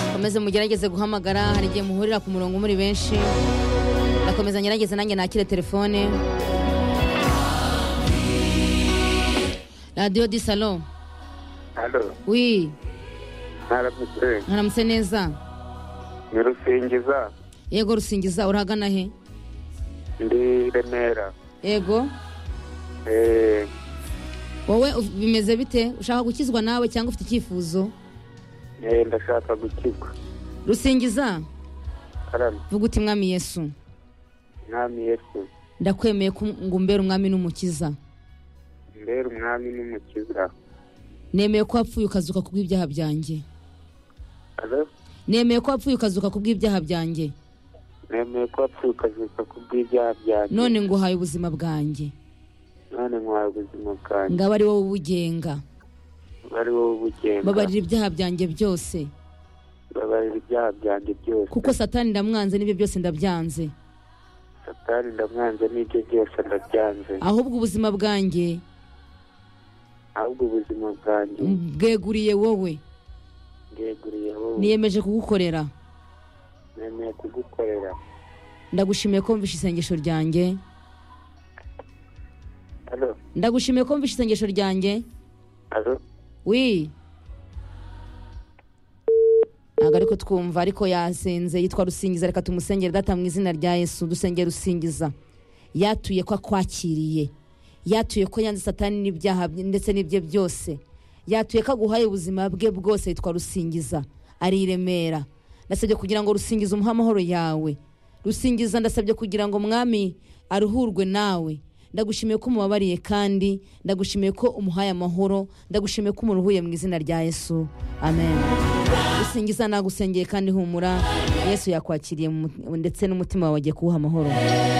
mukomeze mugerageze guhamagara hari igihe muhurira ku murongo muri benshi ndakomeza ngerageze nanjye nakire telefone radiyo di salo halo wi mwaramutse mwaramutse neza ni rusingiza yego rusingiza urahagana he ndi remera yego Eh, wowe uf- bimeze bite ushaka gukizwa nawe cyangwa ufite icyifuzo eh, ndashaka gukizwa rusingiza karame vuga uti mwami yesu mwami yesu ndakwemeye ko ngo umbere umwami n'umukiza mbere umwami n'umukiza nemeye ko wapfuye ukazuka kubw'ibyaha byanjye halo nemeye ko wapfuye ukazuka kubw'ibyaha byanjye nemeye ko wapfuye ukazuka ku bw'ibyaha byanjye none nguhaye ubuzima bwanjye none nkwaye ubuzima bwanjye ngaba ari wowe ubugenga bari wowe ubugenda babarira ibyaha byanjye byose babarira ibyaha byanjye byose kuko satani ndamwanze n'ibyo byose ndabyanze satani ndamwanze n'ibyo byose ndabyanze ahubwo ubuzima bwanjye ahubwo ubuzima bwanjye bweguriye wowe ndeguriye wowe niyemeje kugukorera nemeye kugukorera ndagushimiye ko mvishe isengesho ryanjye halo ndagushimiye ko mvishe isengesho ryanjye halo wi ntabwo ariko twumva ariko yasenze yitwa rusingiza reka tumusengere data mu izina rya yesu dusenge rusingiza yatuye ko akwakiriye yatuye ko yanze satani n'ibyaha bye- ndetse n'ibye byose yatuye ko aguhaye ubuzima bwe bwose yitwa rusingiza ari i remera ndasabye kugira ngo rusingiza umuhe amahoro yawe rusingiza ndasabye kugira ngo mwami aruhurwe nawe ndagushimiye ko umubabariye kandi ndagushimiye ko umuhaye amahoro ndagushimiye ko umuruhuye mu izina rya yesu amen rusingiza nagusengeye kandi humura yesu yakwakiriye mu mut- ndetse n'umutima wawe agiye kuwuha amahoro